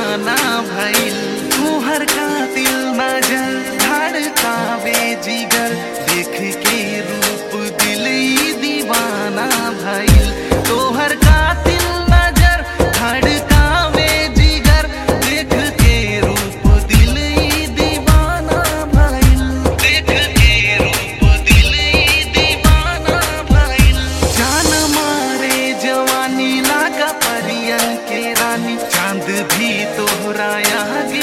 दीवाना भइल तुहर कातिल नजर धड़कावे जिगर देख के रूप दिल ई दीवाना भइल तोहर कातिल नजर धड़कावे जिगर देख के रूप दिल ई दीवाना भइल देख के रूप दिल ई दीवाना भइल जान मारे जवानी लागा परियन के रानी चांद भी तोहरा आगे